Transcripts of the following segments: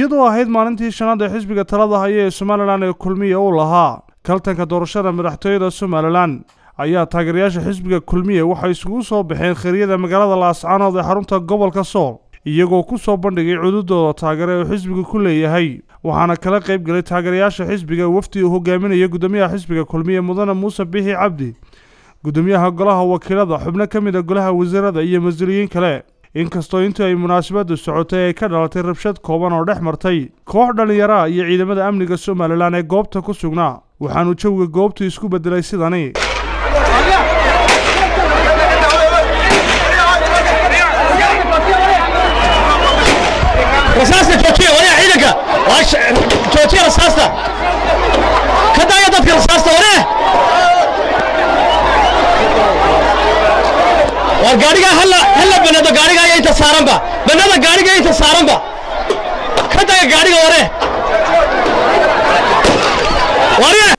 iyadoo ahayd maalintii shanaad ee xisbiga talada haya ee somalilan ee kulmiya uu lahaa kaltanka doorashada madaxtooyada somalilan ayaa taageerayaasha xisbiga kulmiye waxay isugu soo baxeen khayriyada magaalada laascaanood ee xarunta gobolka sool iyagoo ku soo bandhigay cududooda taageere uu xisbiga ku leeyahay waxaana kala qayb galay taageerayaasha xisbiga wafdi uu hogaaminaya gudoomiyaha xisbiga kulmiye mudane muuse bixi cabdi gudoomiyaha golaha wakiilada xubno ka mid a golaha wasiirada iyo mas-uuliyiin kale inkastoo intii ay munaasabadu socotay ay ka dhalatay rabshad kooban oo dhex martay koox dhallinyara iyo ciidamada amniga somalilan ee goobta ku sugnaa waxaanu jawiga goobtu isku beddelay sidani rasaasta joojiya wariya ciidanka joojiya rasaasta ka daaya dadka rasaasta ware war gaadhigaa halla halla banado gaadhiga iyo inta saaranba banada gaadhiga iyo inta saaranba ka daaya gaadhiga ware wariya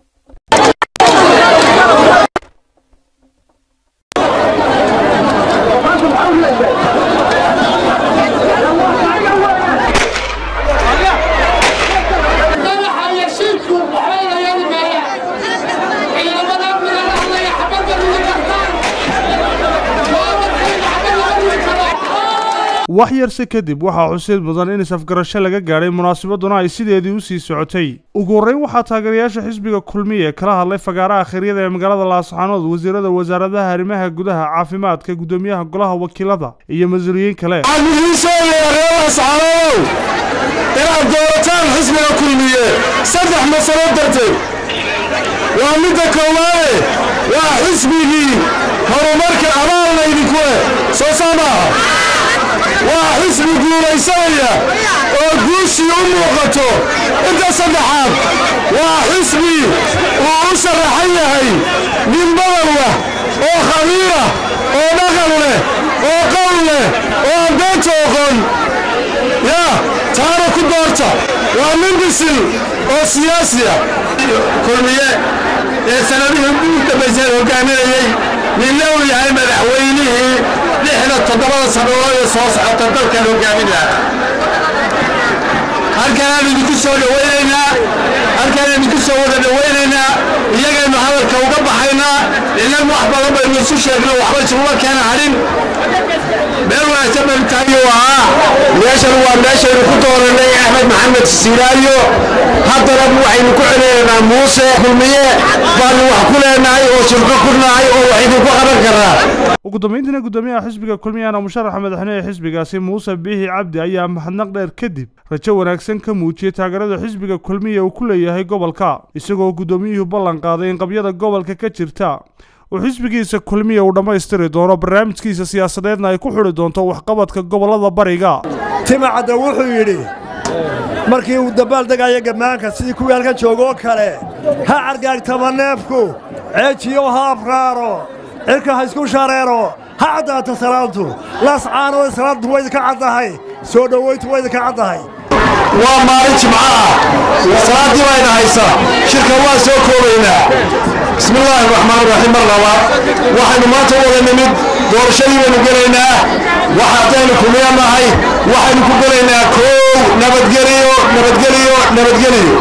wax yarse kadib waxaa xusid mudan in is-afgarasho laga gaadhay munaasabaduna ay sideedii u sii socotay ugu horreyn waxaa taageerayaasha xisbiga kulmiye kala hadlay fagaaraha kheyryada ee magaalada laascaanood wasiirada wasaaradaha arrimaha gudaha caafimaadka gudoomiyaha golaha wakiilada iyo mas-uuliyiin kale laascaanow inaad doorataan xisbiga kulmiye saddex masalo darteed waa midda koowaade waa xisbigii horumarka abaal laydinku eh soo saa maaha waa xisbi guulaysanaya oo guushii u muuqato inta saddexaad waa xisbi uu u sharaxan yahay nin badan leh oo khabiirah oo dhaqan leh oo qowl leh oo aan beenta oqon yaa taana ku doorta waa nin bisil oo siyaasi ah kulmiye ee sanadihii ugu dambaysay hogaaminayey ninna uu yahay madaxweynihii lixda toddobada sannadood ee soo socota dalkan hogaamin lahaa halkanaan idinku soo dhowaynaynaa halkaan idinku soo wada dhowaynaynaa iyagaynu hadalka uga baxaynaa inan wax badan baynu isu sheegno waxba isuguma keena hadhin meel wanaagsan baynu tahayo ahaa meeshan waa meeshaynu ku dooranay axmed maxamed siiraayo haddana waxaynu ku celinaynaa muuse kulmiye baanu wax ku leenahay oo shirko ku nahay oo wax idinku qaban karaa ugu dambeyntiina gudoomiyaha xisbiga kulmiyana musharaxa madaxweyne ee xisbigaasi muuse biixi cabdi ayaa mahadnaq dheer kadib rajo wanaagsan ka muujiyey taageerada xisbiga kulmiya uu ku leeyahay gobolka isagoo guddoomiyuhu ballan qaaday in qabyada gobolka ka jirta uu xisbigiisa kulmiya uu dhammaystiri doono barnaamijkiisa siyaasadeedna ay ku xidhi doonto waxqabadka gobollada bariga timacadda wuxuu yidhi markii uu dabbaaldegaya gammaanka sidii kuwii halkan joogoo kale ha cargaagtama neefku ceejiyo ha afraaro cirka ha isku shareero ha caddaato salaantu laascaanoo salaantu way idinka caddahay soo dhowayntu way idinka caddahay waa maalin jimco ah salaaddii bayna haysa shirka waa soo koobaynaa bismi illaahi raxmaan raxiim mar labaad waxaynu maanta u wada nimid doorashadii baynu gelaynaa wax haddaynu kumiya nahay waxaynu ku gelaynaa koow nabadgeliyo nabadgeliyo nabadgeliyo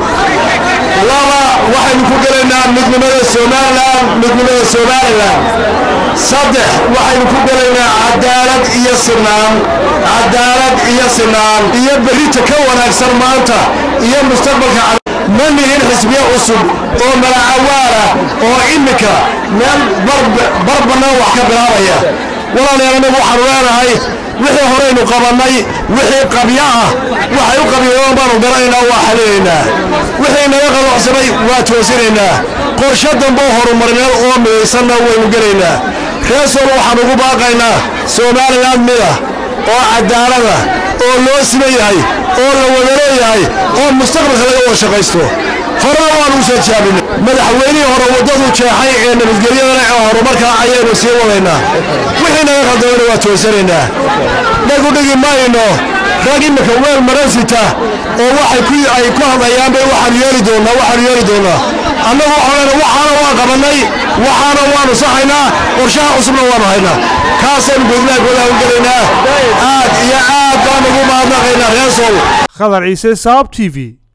laba waxaynu ku gelaynaa midnimada somalilan midnimada somalilan saddex waxaynu ku gelaynaa cadaalad iyo sinaan cadaalad iyo sinaan iyo berrita ka wanaagsan maanta iyo mustaqbalka ma nihin xisbiye cusub oo malacawaala oo iminka meel bar bannaan wax ka bilaabaya walaalayaal anagu waxaanu leenahay wixii horaynu qabannay wixii qabyo ah waxay u qabyoodaan baanu garanaynaa waa xalinaynaa wixii naga qalocsanay waa toosinaynaa qorshe damboo horumarineed oo midaysanna waynu gelaynaa reesool waxaan ugu baaqaynaa somalilan mida oo cadaalada oo loo siman yahay oo la wada leeyahay oo mustaqbalka laga wada shaqaysto horena waanu u soo jaabinay madaxweynihii hore waddadu jeexay ee nabadgelyadana ee horumarka ayaynu sii wadaynaa wixii naga qaldamana waa toosanaynaa nagu dhigi mayno rag iminka weel maransita oo waxay ku ay ku hadlayaan bay waxaan yeeli doonaa waxaan yeeli doonaa annagu waxaan waxaana waan qabannay waxaana waanu saxaynaa qorshaha cusubna waanu haynaa kaasaynu gudlaha golaha u gelaynaa aad iyo aad baan ugu mahadnaqaynaa reesow khadar ciise saab t v